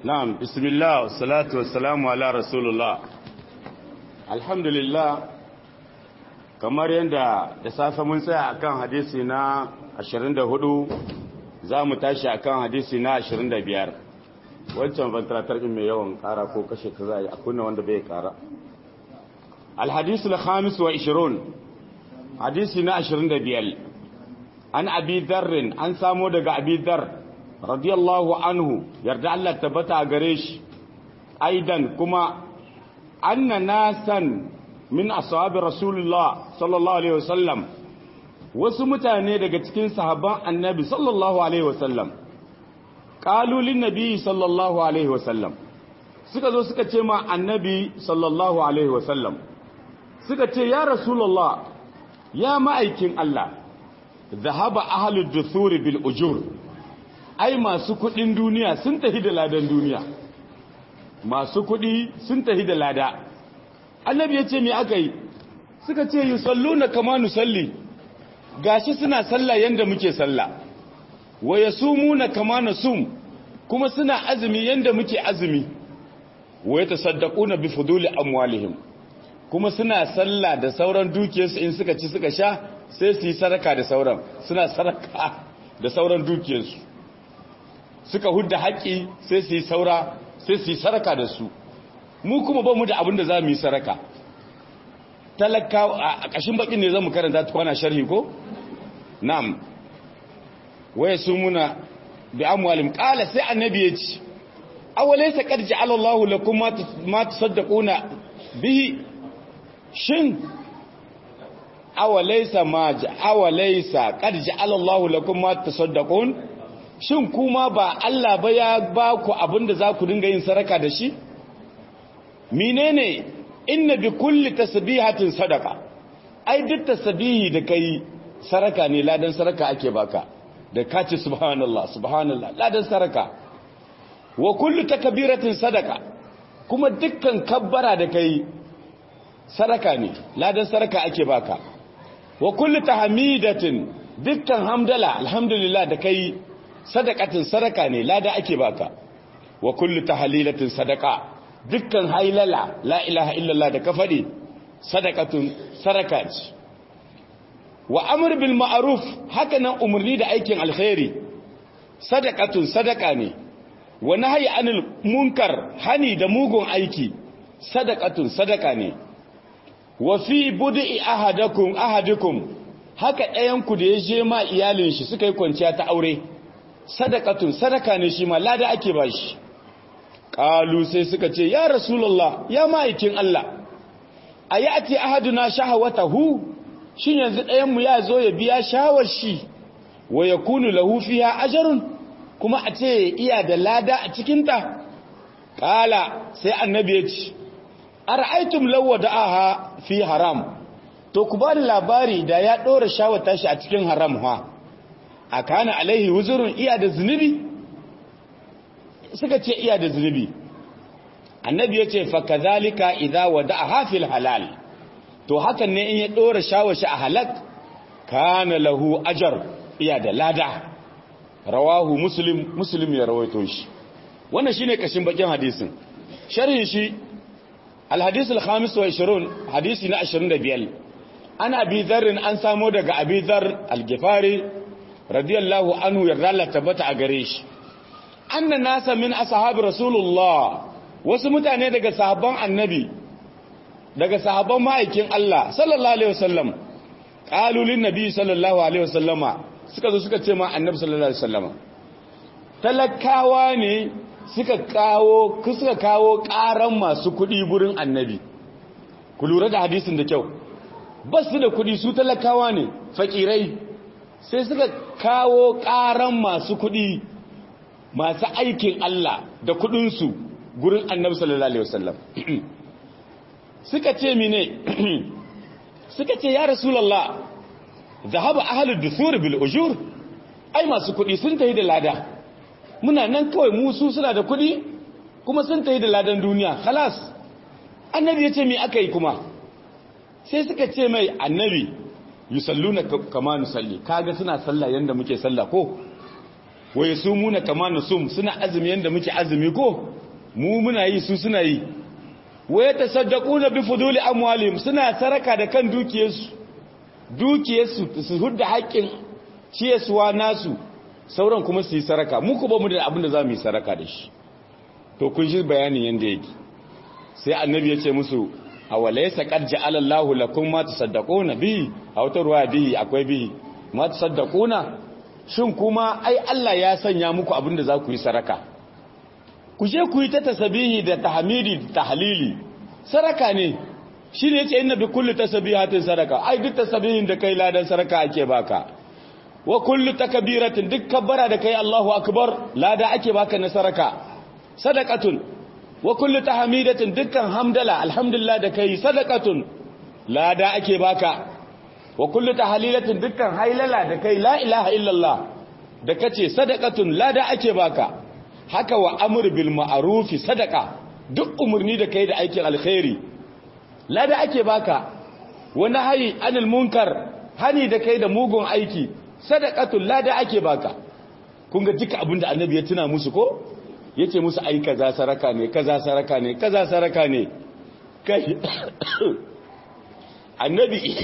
na'am bismillah wassalatu wassalamu ala rasulullah alhamdulillah kamar yadda da safe mun tsaya akan hadisi na 24 za mu tashi akan hadisi na 25 wancan ventilator din mai yawan kara ko kashe ta za a kunna wanda bai kara alhadisu al-khamis wa 20 hadisi na 25 an abi dharrin an samo daga abi dharr radiyallahu anhu yarda Allah tabbata a gare shi aidan kuma anna nasan min ashabi rasulullah sallallahu alaihi wasallam wasu mutane daga cikin sahabban annabi sallallahu alaihi wasallam qalu lin nabi sallallahu alaihi wasallam suka zo suka ce ma annabi sallallahu alaihi wasallam suka ce ya rasulullah ya ma'aikin Allah zahaba ahlud duthuri bil ujur ai masu kudin duniya sun tafi da ladan duniya masu kudi sun tafi da lada annabi ya ce me aka yi suka ce yi sallu na kama nusalli gashi suna sallah yanda muke sallah wa ya sumu na kama na sum kuma suna azumi yanda muke azumi wa ya tasaddaku na bi fuduli amwalihim kuma suna sallah da sauran dukiyarsu in suka ci suka sha sai su yi saraka da sauran suna saraka da sauran dukiyarsu suka hudda haƙƙi sai su yi saura sai su yi saraka da su mu kuma ba mu da abin da za mu yi saraka talaka a ƙashin baƙin ne zan mu karanta ta kwana sharhi ko? na'am waya su muna bi amwalim ƙala sai annabi ya ci awalai sa ƙarji alallahu lakum ma tusaddaquna bihi shin awalaisa ma awalaisa ƙarji alallahu lakum ma tusaddaqun shin kuma ba Allah ba ya ba ku abin da za ku dinga yin saraka da shi? menene inna bi kulli tasbihatin sadaka ai duk tasbihi da kai saraka ne ladan saraka ake baka da kace subhanallah subhanallah ladan saraka wa kullu takbiratin sadaka kuma dukkan kabbara da kai saraka ne ladan saraka ake baka wa kullu tahmidatin dukkan hamdala alhamdulillah da kai sadakatin sadaka ne lada ake baka wa kullu tahlilatin sadaka dukkan hailala la ilaha illallah da ka faɗi sadakatun sadaka ce wa amr bil ma'ruf haka nan umarni da aikin alkhairi sadakatun sadaka ne wa nahyi anil munkar hani da mugun aiki sadakatun sadaka ne wa fi bud'i ahadakum ahadukum haka ɗayan ku da ya je ma iyalin shi suka yi kwanciya ta aure sadakatun sadaka ne shi ma lada ake bashi Ƙalu sai suka ce, Ya Rasulallah, ya ma'aikin Allah, a yi ati ahaduna shahawata hu, shi yanzu ɗayanmu ya zo ya biya shawar shi, wa ya kunu lahu fiya ajarun, kuma a ce iya da lada a cikinta? Ƙala sai annabi ya ce, A ra'aitum lawa da aha fi haram, to ku ba labari da ya ɗora shawata shi a cikin haram ha, a kana alaihi wuzurin iya da zunubi? suka ce iya da zunubi annabi ya ce fakazalika idza wada'a hafil halal to hakan ne in ya dora shawashi a halak kana lahu ajar iya da lada rawahu muslim muslim ya rawaito shi wannan shine kashin bakin hadisin sharhin shi alhadith alkhamis wa 20 hadisi na 25 ana abi dharr an samo daga abi dharr al-gifari radiyallahu anhu yarda Allah tabbata a gare shi anna nasa min ashabi rasulullah wasu mutane daga sahabban annabi daga sahabban ma'aikin Allah sallallahu alaihi wasallam qalu lin nabi sallallahu alaihi wasallama suka zo suka ce ma annabi sallallahu alaihi wasallama talakawa ne suka kawo suka kawo karan masu kudi gurin annabi ku lura da hadisin da kyau basu da kudi su talakawa ne fakirai sai suka kawo karan masu kudi masu aikin Allah da kudinsu gurin annabi sallallahu alaihi wasallam suka ce mine suka ce ya rasulullah zahaba ahlud dusur bil ujur ai masu kudi sun tafi da lada muna nan kawai musu suna da kudi kuma sun tafi da ladan duniya khalas annabi ya ce me aka yi kuma sai suka ce mai annabi yusalluna kama nusalli kaga suna sallah yanda muke sallah ko wa yasumuna kama nusum suna azumi yanda muke azumi ko mu muna yi su suna yi waya tasaddaquna bi fuduli amwalihim suna saraka da kan dukiyarsu dukiyarsu su hudda haƙƙin ciyaswa nasu sauran kuma su yi saraka mu ku ba mu da abin da za mu yi saraka da shi to kun ji bayanin yanda yake sai annabi ya ce musu awalaysa qad ja'ala Allahu lakum ma tasaddaquna bi a wata ruwa bihi akwai bihi ma tasaddaquna shin kuma ai Allah ya sanya muku abin da za ku yi saraka ku je ku yi ta tasbihi da tahmidi da tahlili saraka ne shine yace inna bi kulli tasbihatin saraka ai duk tasbihin da kai ladan saraka ake baka wa kullu takbiratin duk kabbara da kai Allahu akbar lada ake baka na saraka sadaqatun wa kullu tahmidatin dukkan hamdala alhamdulillah da kai sadaqatun lada ake baka wa kullu tahlilatin dukkan hailala da kai la ilaha illallah da kace sadaqatun lada ake baka haka wa amr bil ma'ruf sadaqa duk umurni da kai da aikin alkhairi lada ake baka wa nahyi anil munkar hani da kai da mugun aiki sadaqatun lada ake baka kun ga duka abinda annabi ya tuna musu ko yace musu ai kaza saraka ne kaza saraka ne kaza saraka ne kai annabi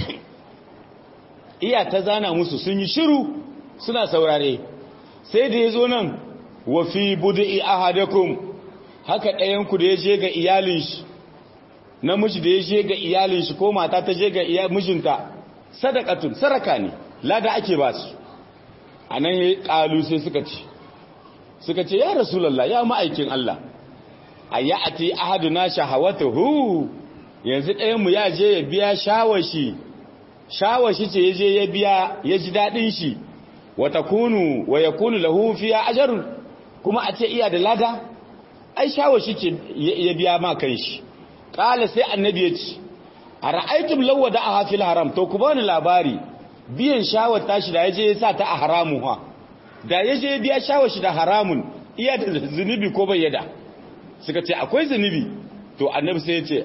iya ta zana musu sun yi shiru suna saurare sai da yazo nan wa fi bud'i ahadakum haka ɗayan ku da ya je ga iyalin shi namiji da ya je ga iyalin shi ko mata ta je ga mijinta sadaqatun saraka ne lada ake ba su anan ya kalu sai suka ce suka ce ya rasulallah ya ma'aikin Allah a ya ati ahaduna shahawatuhu yanzu ɗayanmu ya je ya biya shawashi shawashi ce ya je ya biya ya ji daɗin shi wata kunu wa ya kunu lahu fiya ajarun kuma a ce iya da lada ai shawashi ce ya biya ma kan shi ƙala sai annabi ya ce a ra'aitum lawa da a hafil haram to ku bani labari biyan shawar tashi da ya je ya sa ta a haramu ha da ya je biya shawashi da haramun iya da zunubi ko bai yada suka ce akwai zunubi to annabi sai ya ce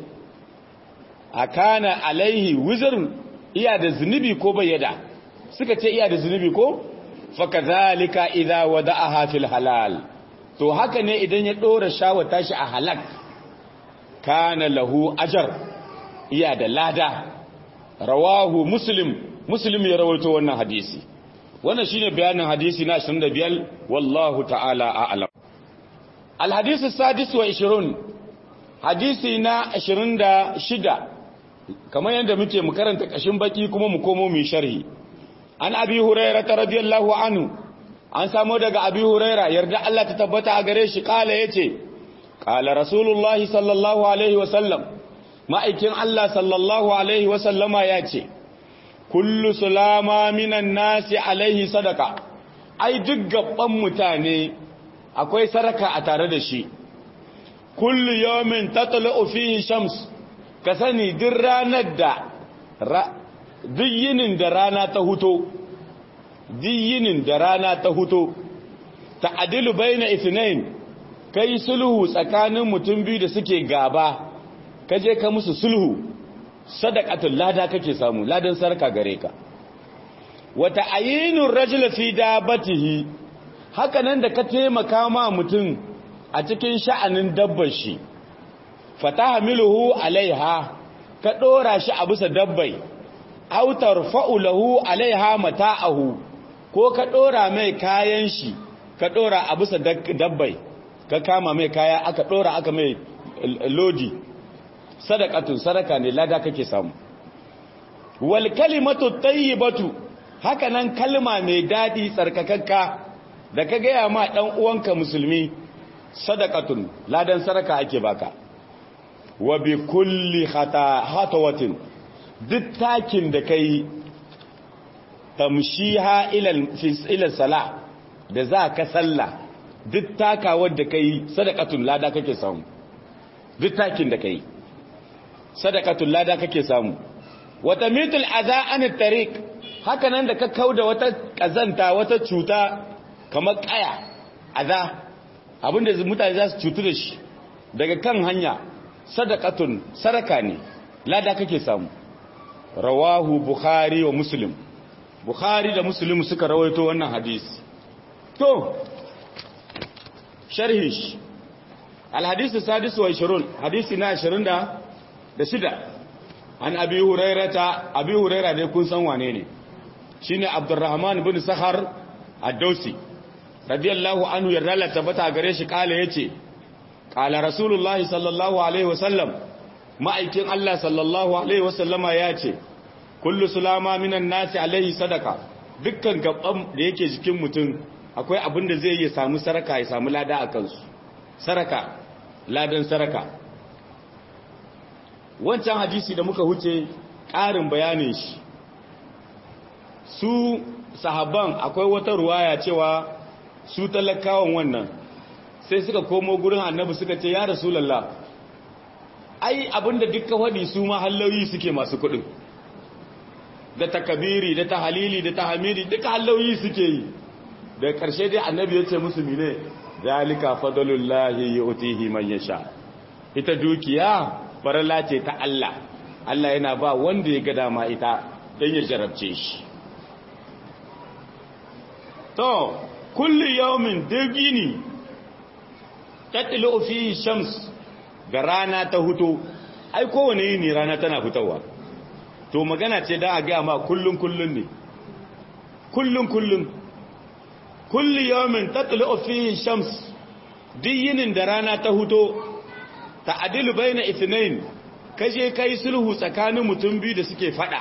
a kana alaihi wizarun iya da zunubi ko bai yada suka ce iya da zunubi ko faka zalika idza wada'aha fil halal to haka ne idan ya dora shawar tashi a halak kana lahu ajar iya da lada rawahu muslim muslim ya rawaito wannan hadisi wannan shine bayanin hadisi na 25 wallahu ta'ala a'lam alhadisi sadis wa 20 hadisi na 26 kamar yadda muke mu karanta kashin baki kuma mu komo mu sharhi an abi hurairah radiyallahu anhu an samu daga abi hurairah yarda Allah ta tabbata a gare shi kala yace kala rasulullahi sallallahu alaihi wa sallam ma'aikin Allah sallallahu alaihi wa sallama yace kullu sulama minan nasi alaihi sadaka ai duk gaban mutane akwai sadaka a tare da shi kullu yawmin tatlu fihi shams ka sani duk ranar da duk yinin da rana ta huto duk yinin da rana ta huto ta'dilu baina ithnain kai sulhu tsakanin mutum biyu da suke gaba kaje ka musu sulhu sadaqatul lada kake samu ladan sarka gare ka wata ayinur rajul fi dabatihi haka nan da ka taimaka ma mutum a cikin sha'anin dabbar shi fatahmiluhu alaiha ka dora shi a bisa dabbai aw tarfa'u lahu alaiha mata'ahu ko ka dora mai kayan shi ka dora a bisa dabbai ka kama mai kaya aka dora aka mai lodi sadaqatun sadaka ne lada kake samu wal kalimatu tayyibatu haka nan kalma mai dadi tsarkakakka da ka gaya ma dan uwanka musulmi sadaqatun ladan sadaka ake baka wa bi kulli khata hatawatin duk takin da kai tamshiha ila ila sala da za ka sallah duk takawar da kai sadaqatun lada kake samu duk takin da kai sadaqatul lada kake samu wata mitul adha an tariq haka nan da ka kauda wata kazanta wata cuta kamar kaya adha abinda mutane za su cutu da shi daga kan hanya sadaqatun saraka ne lada kake samu rawahu bukhari wa muslim bukhari da muslim suka rawaito wannan hadisi to sharhi alhadisu sadisu wa 20 hadisi na 20 da shida an abi hurairata abi huraira dai kun san wane ne shine abdurrahman bin sahar ad-dausi radiyallahu anhu yarda la tabbata gare shi kala yace kala rasulullahi sallallahu alaihi wasallam ma'aikin Allah sallallahu alaihi wasallama yace kullu sulama minan nasi alaihi sadaka dukkan gaban da yake jikin mutum akwai abin da zai yi samu saraka ya samu lada a kansu saraka ladan saraka wancan hadisi da muka huce ƙarin bayanin shi su sahabban akwai wata ruwaya cewa su talakawan wannan sai suka komo gurin annabi suka ce ya rasulallah ai abinda dukkan wadi su ma halloyi suke masu kudin da takabiri da tahalili da tahamidi duka halloyi suke yi da ƙarshe dai annabi ya ce musu mine zalika fadlullahi yu'tihi man yasha ita dukiya farala ce ta Allah Allah yana ba wanda ya ga dama ita dan ya jarabce shi to kulli yawmin dagini tatlu fi shams ga rana ta huto ai kowane yini rana tana fitowa to magana ce da a ga ma kullun kullun ne kullun kullun kulli yawmin tatlu fi shams diyinin da rana ta huto ta'adilu baina ithnain kaje kai sulhu tsakanin mutum biyu da suke fada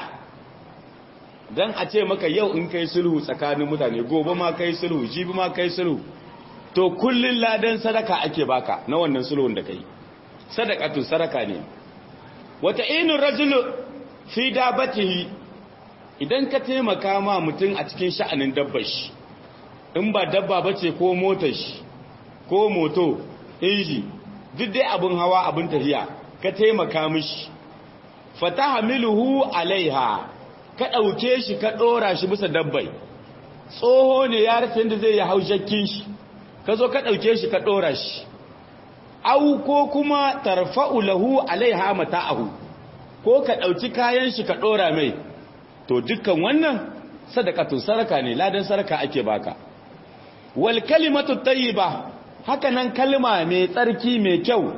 dan a ce maka yau in kai sulhu tsakanin mutane gobe ma kai sulhu jibi ma kai sulhu to kullun ladan sadaka ake baka na wannan sulhun da kai sadaqatu sadaka ne wata inu rajulu fi dabatihi idan ka taimaka ma mutum a cikin sha'anin dabbar shi in ba dabba bace ko motar shi ko moto inji duk dai abin hawa abin tafiya ka taimaka mishi fatahamiluhu alaiha ka ɗauke shi ka ɗora shi bisa dabbai tsoho ne ya rufe da zai yi haushakin shi ka zo ka ɗauke shi ka ɗora shi au ko kuma tarfa'u lahu alaiha mata'ahu ko ka ɗauki kayan shi ka ɗora mai to dukkan wannan sadakatun saraka ne ladan saraka ake baka wal kalimatu tayyiba haka nan kalma mai tsarki mai kyau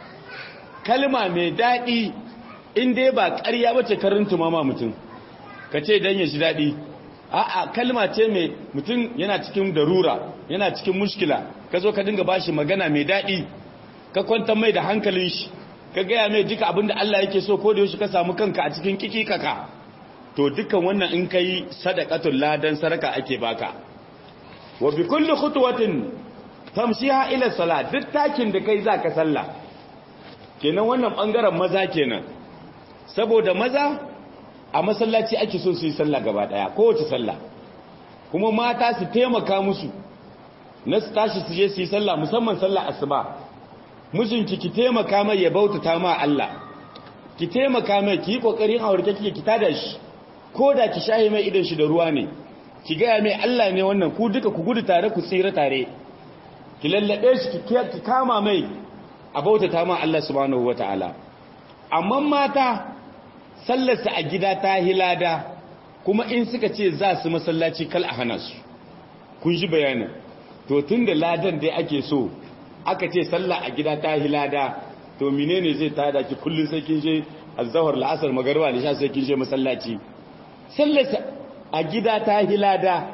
kalma mai daɗi in dai ba ƙarya bace karin tumama mutum ka ce don ya ji daɗi a'a kalma ce mai mutum yana cikin darura yana cikin mushkila ka zo ka dinga bashi magana mai daɗi ka kwanta mai da hankalin shi ka gaya mai duka abinda Allah yake so ko da yaushe ka samu kanka a cikin kikikaka to dukkan wannan in kai sadaqatul ladan saraka ake baka wa bi kulli khutwatin tamshiha ila salat duk takin da kai zaka sallah kenan wannan bangaren maza kenan saboda maza a masallaci ake so su yi sallah gaba daya kowace sallah kuma mata su taimaka musu na su tashi su je su yi sallah musamman sallah asuba mijinki ki taimaka mai ya bautata ma Allah ki taimaka mai ki yi kokarin aurke kike ki tada shi ko da ki shaye mai idan shi da ruwa ne ki gaya mai Allah ne wannan ku duka ku gudu tare ku tsira tare ki lallabe shi ki kama mai a bautata ma Allah subhanahu wataala amma mata sallarsa a gida ta hilada kuma in suka ce za su masallaci kal a hana su kun ji bayanin to tun da ladan dai ake so aka ce sallah a gida ta hilada to menene zai tada ki kullun sai kin je azhar la'asar magariba ne sha sai kin je masallaci sallarsa a gida ta hilada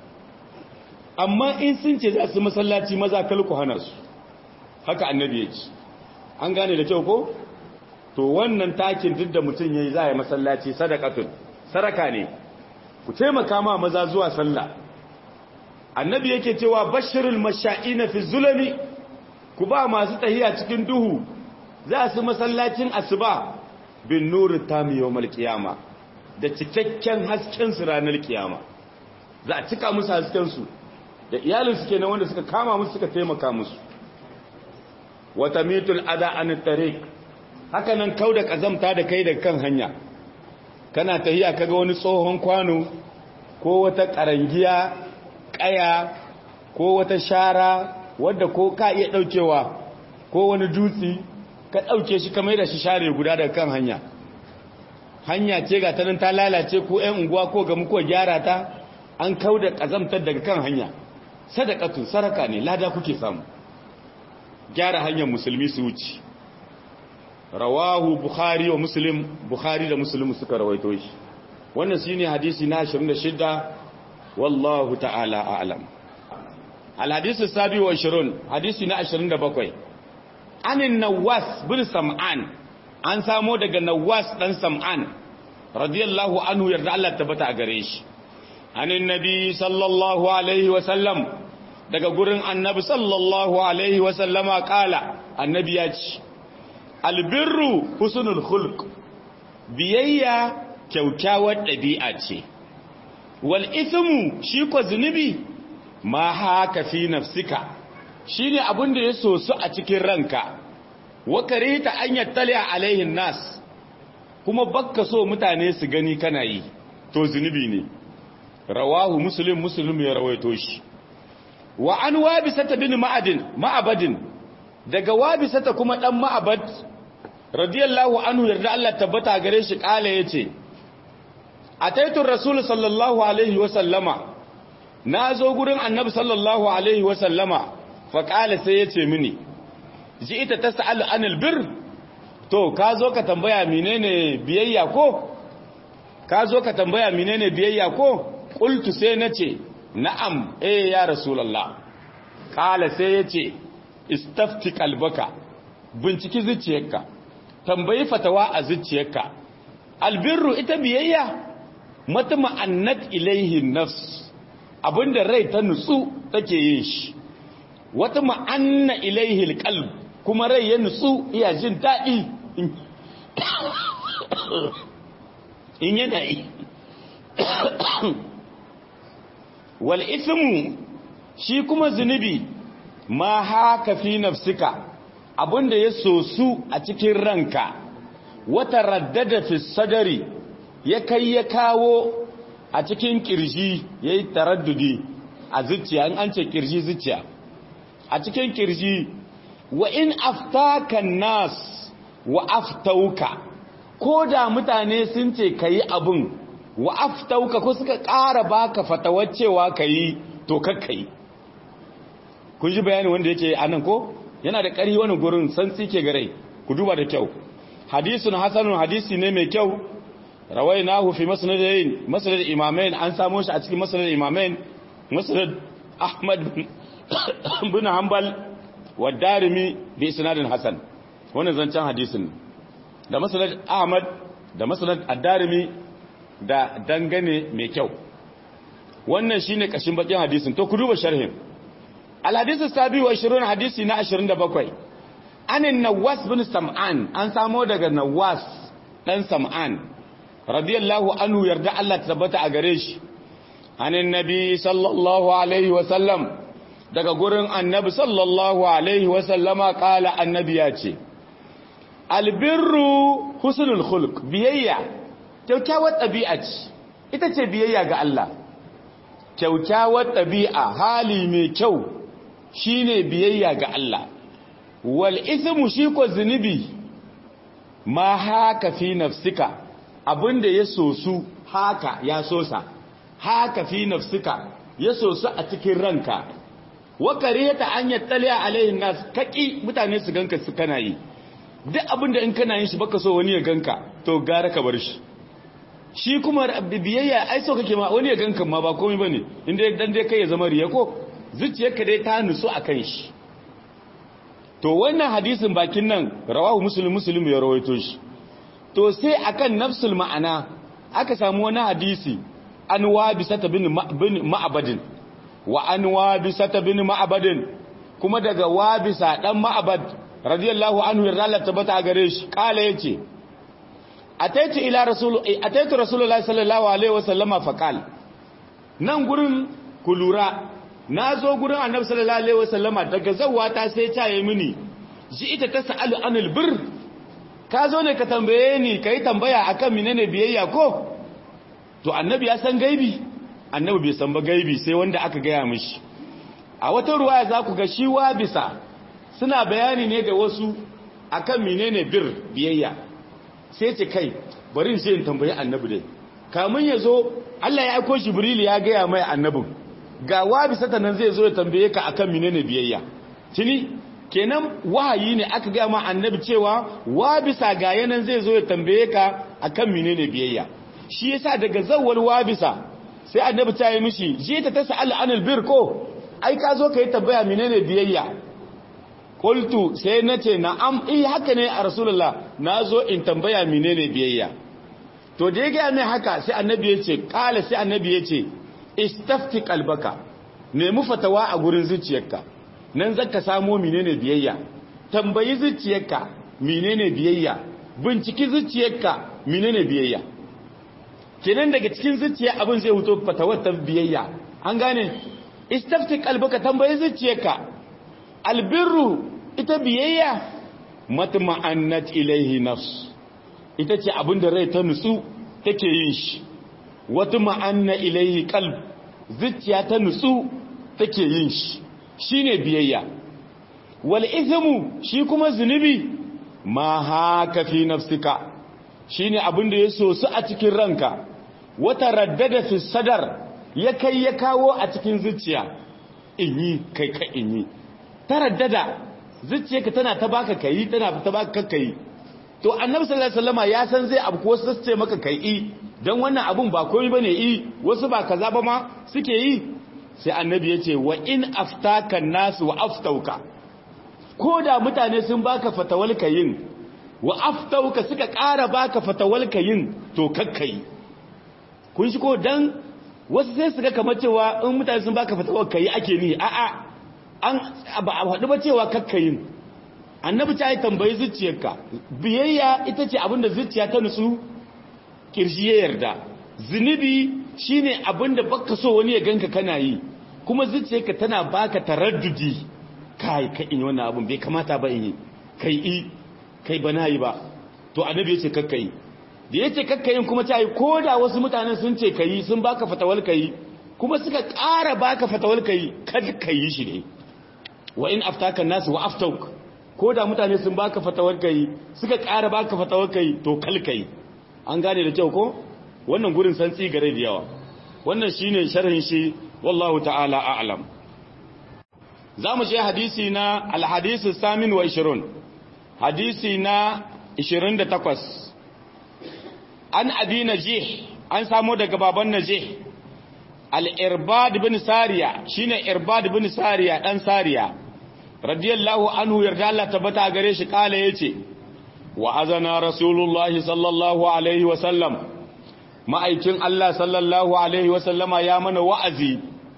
amma in sun ce za su masallaci maza kal ku hana su haka annabi ya ce an gane da kyau ko to wannan takin duk da mutum yayi za ya masallaci sadaqatun saraka ne ku taimaka ma maza zuwa sallah annabi yake cewa bashirul masha'ina fi zulami ku ba masu tahiya cikin duhu za su masallacin asuba bin nuri tami yawmal qiyama da cikakken hasken su ranar kiyama za a cika musu hasken su da iyalin su kenan wanda suka kama musu suka taimaka musu wata mitul ada an tariq haka nan kauda kazamta da kai da kan hanya kana tahiya kaga wani tsohon kwano ko wata karangiya kaya ko wata shara wadda ko ka iya daukewa ko wani dutsi ka dauke shi kamar da shi share guda daga kan hanya hanya ce ga tanan ta lalace ko ƴan unguwa ko ga muku gyara ta an kauda kazamtar daga kan hanya sadaqatu saraka ne lada kuke samu gyara hanyar musulmi su wuce rawahu bukhari wa muslim bukhari da muslim suka rawaito shi wannan shine hadisi na 26 wallahu ta'ala a'lam al-hadisi sabi wa 20 hadisi na 27 anin nawas bin sam'an an samo daga nawas dan sam'an radiyallahu anhu yarda Allah tabbata a gare shi anin nabi sallallahu alaihi wa sallam daga gurin annabi sallallahu alaihi wa sallama kala annabi ya ce albirru husnul khulq biyayya kyaukyawar ɗabi'a ce wal ithmu shi ko zunubi ma haka fi nafsika shine abin da ya sosu a cikin ranka wa karita an yattali alaihin nas kuma bakka so mutane su gani kana yi to zunubi ne rawahu muslim muslim ya rawaito shi wa an wabisata bin ma'adin ma'abadin daga wabisata kuma dan ma'abad radiyallahu anhu yarda Allah tabbata gare shi kala yace ataitu rasul sallallahu alaihi wa sallama nazo gurin annabi sallallahu alaihi wa sallama fa kala sai yace mini ji ita tas'al anil bir to ka zo ka tambaya menene biyayya ko ka zo ka tambaya menene biyayya ko qultu sai nace na'am eh ya rasulullah kala sai yace istafti qalbaka binciki zuciyarka tambayi fatawa a zuciyarka albirru ita biyayya matma annat ilaihi nafs abinda rai ta nutsu take yin shi wata ma'anna ilaihi alqalb kuma rai ya nutsu iya jin daɗi in yana yi wal ismu shi kuma zunubi ma haka fi nafsika abinda ya sosu a cikin ranka wata raddada fi sadari ya kai ya kawo a cikin kirji ya yi taraddudi a zuciya in an ce kirji zuciya a cikin kirji wa in aftaka nas wa aftauka ko da mutane sun ce ka yi abin wa aftauka ko suka ƙara baka fatawar cewa ka yi to kakka yi kun ji bayani wanda yake a nan ko yana da ƙari wani gurin san ke gare ku duba da kyau hadisun hasanun hadisi ne mai kyau rawai na hufi masanadayin masanad imamain an samo shi a cikin masanad imamain masanad ahmad bin hanbal wa darimi bi isnadin hasan wannan zancen hadisin da masanad ahmad da masanad ad-darimi da dangane mai kyau wannan shine kashin bakin hadisin to ku duba sharhin al-hadisi sabi wa 20 hadisi na 27 anin nawas bin sam'an an samo daga nawas dan sam'an radiyallahu anhu yarda Allah tabbata a gare shi anin nabi sallallahu alaihi wa sallam daga gurin annabi sallallahu alaihi wa sallama kala annabi ya ce albirru husnul khuluq biyayya kyaukyawar ɗabi'a ce ita ce biyayya ga Allah kyaukyawar ɗabi'a hali mai kyau shine biyayya ga Allah wal ismu shi ko zunubi ma haka fi nafsika abinda ya sosu haka ya sosa haka fi nafsika ya sosu a cikin ranka wa kareta an yattali alaihin nas kaki mutane su ganka su kana yi duk abinda in kana yin shi baka so wani ya ganka to gara ka bar shi shi kuma biyayya ai so kake ma wani ya ganka ma ba komai bane inda dan dai kai ya zama riya ko zuciyarka dai ta nutsu akan shi to wannan hadisin bakin nan rawahu muslim muslim ya rawaito shi to sai akan nafsul ma'ana aka samu wani hadisi an wabisata bin ma'abadin wa an wabisata bin ma'abadin kuma daga wabisa dan ma'abad radiyallahu anhu yarda Allah tabbata gare shi kala yace ataitu ila rasul ataitu rasulullahi sallallahu alaihi wasallama faqal nan gurin kulura nazo gurin annabi sallallahu alaihi wasallama daga zawata sai ta yi mini ji ita ta sa'alu anil bir ka zo ne ka tambaye ni kai tambaya akan menene biyayya ko to annabi ya san gaibi annabi bai san ba gaibi sai wanda aka gaya mishi a wata ruwaya za ku ga shi wa bisa suna bayani ne da wasu akan menene bir biyayya sai ce kai bari in sai in tambayi annabi dai kamun ya zo Allah ya aiko Jibril ya gaya mai annabin ga wa bisa ta nan zai zo ya tambaye ka akan menene biyayya tuni kenan wahayi ne aka ga ma annabi cewa wa bisa ga yanan zai zo ya tambaye ka akan menene biyayya shi yasa daga zawwal wa bisa sai annabi ta yi mishi je ta tasal anil bir ko ai ka zo kai tambaya menene biyayya qultu sai nace na'am eh haka ne a rasulullah nazo in tambaya menene biyayya to da ya ga mai haka sai annabi ya ce kala sai annabi ya ce istafti qalbaka nemi fatawa a gurin zuciyarka nan zaka samu menene biyayya tambayi zuciyarka menene biyayya binciki zuciyarka menene biyayya kenan daga cikin zuciya abin zai huto fatawar ta biyayya an gane istafti qalbaka tambayi zuciyarka albirru ita biyayya matma'annat ilaihi nafs ita ce abin da rai ta nutsu take yin shi wata ma'anna ilaihi qalb zuciya ta nutsu take yin shi shine biyayya wal ithmu shi kuma zunubi ma haka fi nafsika shine abin da ya sosu a cikin ranka wata raddada fi sadar ya kai ya kawo a cikin zuciya in yi kai ka in yi ta raddada zuciyarka tana ta baka kai tana ta baka kai to annabi sallallahu alaihi wasallama ya san zai abu ko su ce maka kai i dan wannan abun ba komai bane i wasu ba kaza ba ma suke yi sai annabi ya ce wa in aftaka nasu wa aftauka ko da mutane sun baka fatawal kayin wa aftauka suka ƙara baka fatawal kayin to kakkai kun shi ko dan wasu sai su ga kamar cewa in mutane sun baka fatawal kayi ake ni a'a an ba a faɗi ba cewa kakkayin annabi ta yi tambayi zuciyarka biyayya ita ce abinda zuciya ta nutsu kirshi ya yarda zunubi shine abinda baka so wani ya ganka kana yi kuma zuciyarka tana baka taraddudi kai ka in wannan abin bai kamata ba in yi kai i kai ba na yi ba to annabi ya ce kakkai da ya ce kakkayin kuma ta yi ko da wasu mutanen sun ce kayi sun baka fatawal kayi kuma suka ƙara baka fatawal kayi kad kayi shi ne wa in aftaka nasu wa aftauk ko da mutane sun baka fatawar kai suka ƙara baka fatawar kai to kalkai an gane da kyau ko wannan gurin santsi gare da yawa wannan shine sharhin shi wallahu ta'ala a'lam zamu je hadisi na alhadisi samin wa 20 hadisi na 28 an abi najih an samu daga baban najih al-irbad bin sariya shine irbad bin sariya dan sariya radiyallahu anhu yarda Allah tabbata gare shi kala yace wa azana rasulullahi sallallahu alaihi wa sallam ma'aikin Allah sallallahu alaihi wa sallama ya mana wa'azi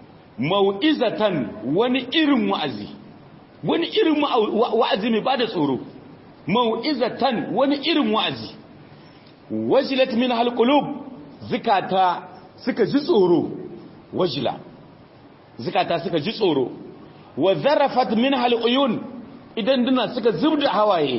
mau'izatan wani irin wa'azi wani irin wa'azi mai bada tsoro mau'izatan wani irin wa'azi wajilat min halqulub zikata suka ji tsoro wajila zikata suka ji tsoro wa zarafat min haluyun idan duna suka zubda hawaye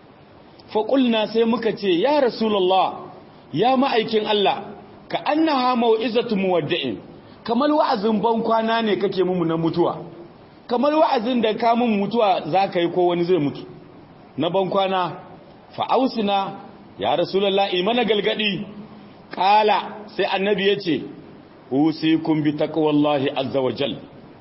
fa qulna sai muka ce ya rasulullah ya ma'aikin Allah ka annaha mau'izatu muwaddi'in kamar wa'azin ban kwana ne kake mu na mutuwa kamar wa'azin da ka mun mutuwa zaka yi ko wani zai mutu na ban kwana fa ausina ya rasulullah imana galgadi kala sai annabi yace usikum bi taqwallahi azza wa jalla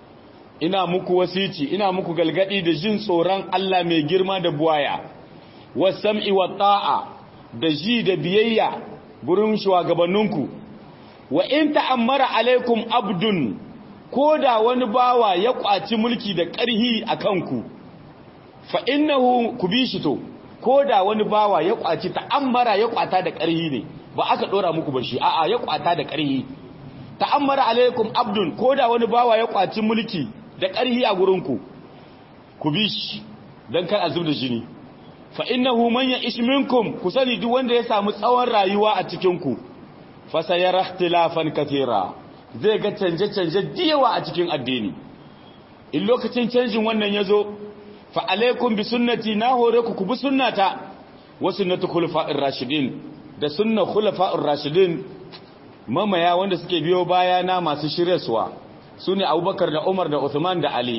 ina muku wasici ina muku galgadi da jin tsoron Allah mai girma da buwaya wasam'i wa ta'a da ji da biyayya gurin shugabanninku wa in ta'ammara alaikum abdun koda wani bawa ya kwaci mulki da ƙarhi a kanku fa innahu kubishi to koda wani bawa ya kwaci ta'ammara ya kwata da ƙarhi ne ba aka dora muku ba shi a'a ya kwata da ƙarhi ta'ammara alaikum abdun koda wani bawa ya kwaci mulki da ƙarhi a gurinku ku bi shi don kar a zub da jini fa innahu man ya'ish minkum ku sani duk wanda ya samu tsawon rayuwa a cikin ku fa sayara ikhtilafan kathira zai ga canje-canje diyawa a cikin addini in lokacin canjin wannan yazo fa alaikum bi sunnati na hore ku ku bi sunnata wa sunnatu khulafa'ir rashidin da sunna khulafa'ir rashidin mamaya wanda suke biyo bayana masu shiryarsuwa su ne abubakar da umar da uthman da ali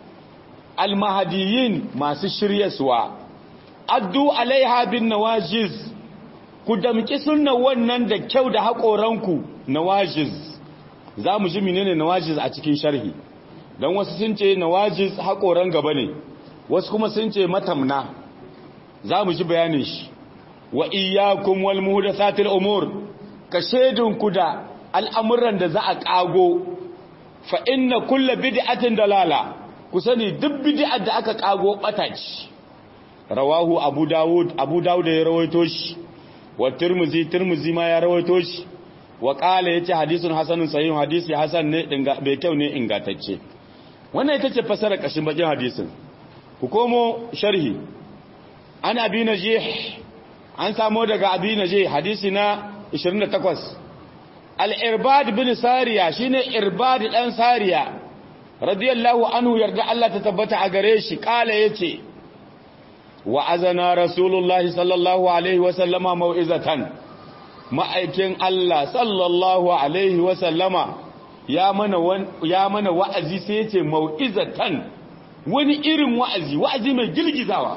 almahadiyin masu shiryaswa addu alaiha bin nawajiz ku damki sunna wannan da kyau da haƙoranku nawajiz za mu ji menene nawajiz a cikin sharhi don wasu sun ce nawajiz haƙoran gaba ne wasu kuma sun ce matamna za mu ji bayanin shi wa iyyakum wal muhdathatil umur ka shedinku da al'amuran da za a kago fa inna kullu bid'atin dalala ku sani duk bid'ar da aka kago bata ce rawahu abu dawud abu dawud ya rawaito shi wa tirmizi tirmizi ma ya rawaito shi wa qala yace hadisun hasanun sahih hadisi hasan ne dinga bai kyau ne ingantacce wannan ita ce fasara kashin bakin hadisin ku komo sharhi an abi najih an samu daga abi najih hadisi na 28 al-irbad bin sariya shine irbad dan sariya radiyallahu anhu yarda Allah ta tabbata a gare shi kala yace wa azana rasulullahi sallallahu alaihi wa sallama mau'izatan ma'aikin Allah sallallahu alaihi wa sallama ya mana ya mana wa'azi sai yace mau'izatan wani irin wa'azi wa'azi mai gilgizawa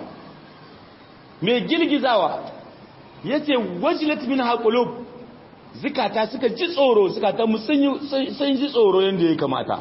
mai gilgizawa yace wajilat min haqulub zikata suka ji tsoro zikata mu sun ji tsoro yanda ya kamata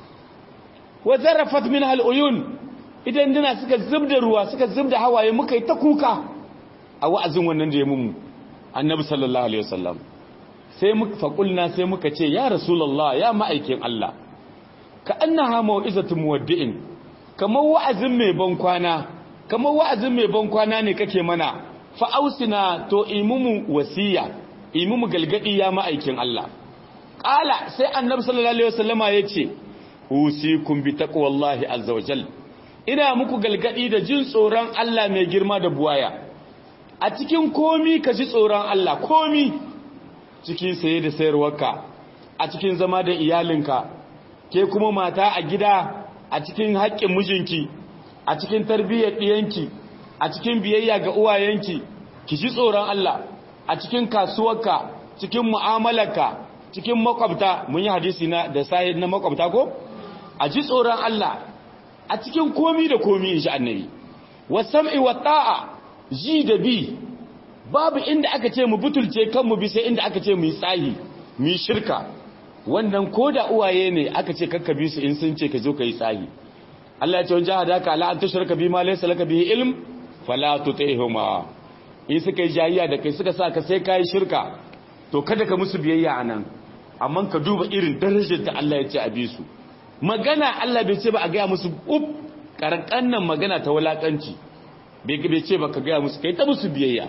wa zarafat min al'uyun idan dina suka zubda ruwa suka zubda hawaye muka yi ta kuka a wa'azin wannan da ya mummu annabi sallallahu alaihi wasallam sai muka faƙulna sai muka ce ya rasulullah ya ma'aikin Allah ka annaha mau'izatu muwaddi'in kamar wa'azin mai ban kwana kamar wa'azin mai ban kwana ne kake mana fa ausina to imumu wasiya imumu galgadi ya ma'aikin Allah qala sai annabi sallallahu alaihi wasallama yace usikum bi taqwallahi azza wajal ina muku galgadi da jin tsoron Allah mai girma da buwaya a cikin komi ka ji tsoron Allah komi cikin saye da sayarwarka a cikin zama da iyalinka ke kuma mata a gida a cikin haƙƙin mijinki a cikin tarbiyyar ɗiyanki a cikin biyayya ga uwayenki ki ji tsoron Allah a cikin kasuwarka cikin mu'amalarka cikin makwabta mun yi hadisi na da sahih na makwabta ko a ji tsoron Allah a cikin komi da komi in shi annabi wasam'i wa ta'a ji da bi babu inda aka ce mu butulce kanmu bi sai inda aka ce mu yi tsahi mu yi shirka wannan ko da uwaye ne aka ce kakka bi su in sun ce ka zo ka yi tsahi Allah ya ce wajen hadaka ala an tushraka bi ma laysa laka bihi ilm fala tutihuma in suka yi jayiya da kai suka sa ka sai kai shirka to kada ka musu biyayya anan amma ka duba irin darajar da Allah ya ce a bi su magana Allah bai ce ba a gaya musu up karankan nan magana ta wulakanci bai ce ba ka gaya musu kai ta musu biyayya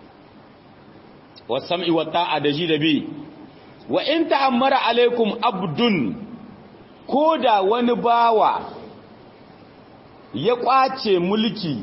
wasam'i wa ta'a da ji da bi wa in ta'ammara alaikum abdun ko da wani bawa ya kwace mulki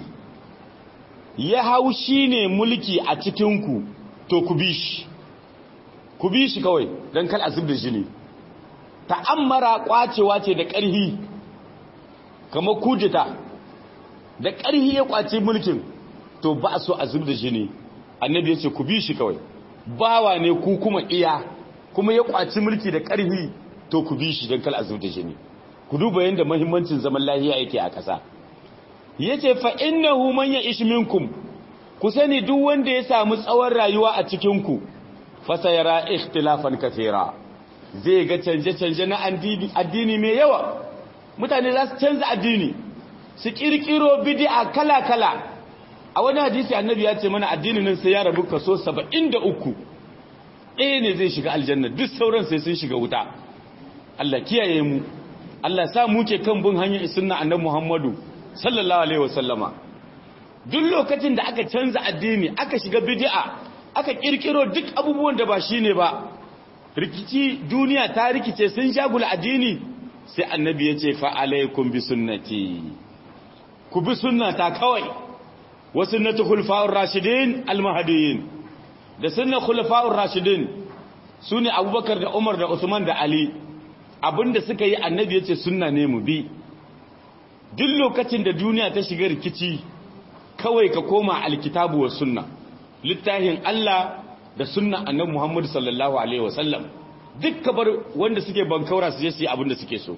ya haushi ne mulki a cikinku to ku bi shi ku bi shi kawai don kal azub da jini ta'ammara kwacewa ce da ƙarhi kamar kujita da ƙarhi ya kwace mulkin to ba so a zub da jini annabi ya ce ku bi shi kawai bawa ne ku kuma iya kuma ya kwaci mulki da ƙarhi to ku bi shi don kal a zub da jini ku duba yadda mahimmancin zaman lahiya yake a ƙasa ya ce fa innahu man ya ishi minkum ku sani duk wanda ya samu tsawon rayuwa a cikinku fasa yara ikhtilafan kathira zai ga canje-canje na addini mai yawa mutane za su canza addini su kirkiro bid'a kala-kala a wani hadisi annabi ya ce mana addinin nan sai ya rabu kaso 73 ɗaya ne zai shiga aljanna duk sauran sai sun shiga wuta Allah kiyaye mu Allah sa mu ke kan bin hanyar sunna annabi Muhammadu sallallahu alaihi wasallama duk lokacin da aka canza addini aka shiga bid'a aka kirkiro duk abubuwan da ba shine ba rikici duniya ta rikice sun shagula addini sai annabi ya ce fa alaikum bi sunnati ku bi sunnata kawai wa sunnatu khulafa'ur rashidin al-mahdiyyin da sunnar khulafa'ur rashidin sune Abubakar da Umar da Usman da Ali abinda suka yi annabi yace sunna ne mu bi duk lokacin da duniya ta shiga rikici kawai ka koma alkitabu wa sunna littafin Allah da sunna annabi Muhammad sallallahu alaihi wasallam duk kabar wanda suke bankaura su je su yi abinda suke so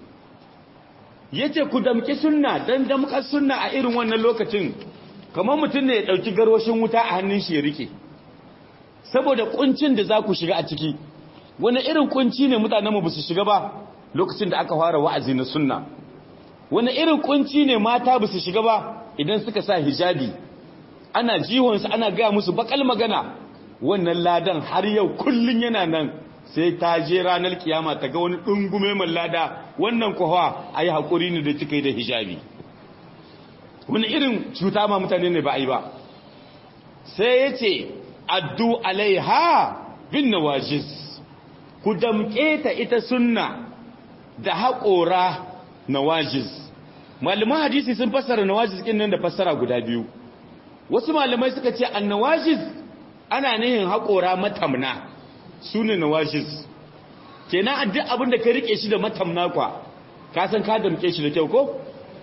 yace ku damki sunna dan damkar sunna a irin wannan lokacin kamar mutum ne ya dauki garwashin wuta a hannun shi ya rike saboda kuncin da za ku shiga a ciki wani irin kunci ne mutanenmu ba su shiga ba lokacin da aka fara wa'azi na sunna wani irin kunci ne mata ba su shiga ba idan suka sa hijabi ana jihonsu ana gaya musu bakal magana wannan ladan har yau kullun yana nan sai ta je ranar kiyama ta ga wani dungume mai lada wannan kuwa a yi haƙuri ne da kika yi da hijabi wani irin cuta ma mutane ne ba a yi ba sai ya ce addu alaiha bin nawajiz ku damƙe ta ita sunna da haƙora nawajiz malaman hadisi sun fassara nawajiz ɗin nan da fassara guda biyu wasu malamai suka ce an nawajiz ana nihin haƙora matamna su ne nawajiz kenan a duk abin da ka riƙe shi da matamna kwa ka san ka damƙe shi da kyau ko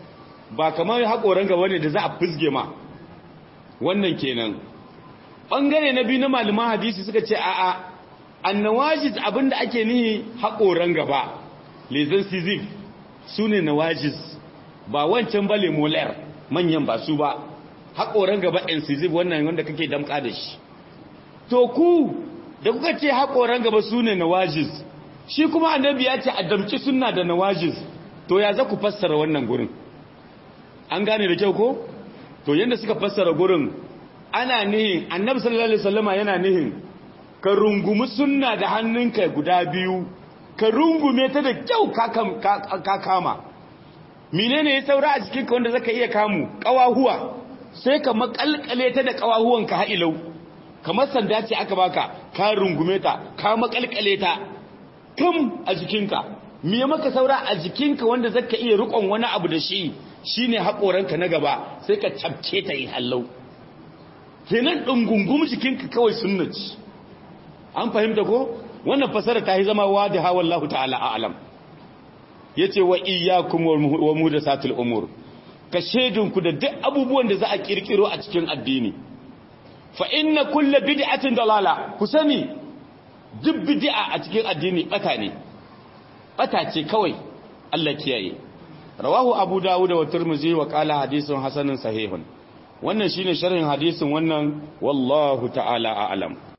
ba kamar haƙoran gaba ne da za a fizge ma wannan kenan ɓangare na biyu na malaman hadisi suka ce a'a annawajiz abinda ake nihi haƙoran gaba lezan sizif su ne nawajiz ba wancan ba lemolar manyan ba su ba haƙoran gaba ɗin sizif wannan wanda kake damƙa da shi to ku da kuka ce haƙoran gaba su ne nawajiz shi kuma annabi ya ce a damƙi suna da nawajiz to ya za ku fassara wannan gurin an gane da kyau ko to yadda suka fassara gurin ana nihin annabi sallallahu alaihi wasallama yana nihin ka rungumi sunna da hannunka guda biyu ka rungume ta da kyau ka kama menene ya saura a jikinka wanda zaka iya kamu kawahuwa sai ka makalkale ta da kawahuwanka ha'ilau kamar sanda ce aka baka ka rungume ta ka makalkale ta kam a jikinka me maka saura a jikinka wanda zaka iya rikon wani abu da shi shine haƙoranka na gaba sai ka cabke ta yi hallau kenan ɗungungum jikinka kawai sunnaci an fahimta ko wannan fasara ta yi zama wadiha wallahu ta'ala a'lam yace wa iyyakum wa muhdathatil umur ka shedinku da duk abubuwan da za a kirkiro a cikin addini fa inna kullu bid'atin dalala ku sani duk bid'a a cikin addini bata ne bata ce kawai Allah kiyaye rawahu abu dawud wa tirmidhi wa qala hadithun hasanun sahihun wannan shine sharhin hadisin wannan wallahu ta'ala a'lam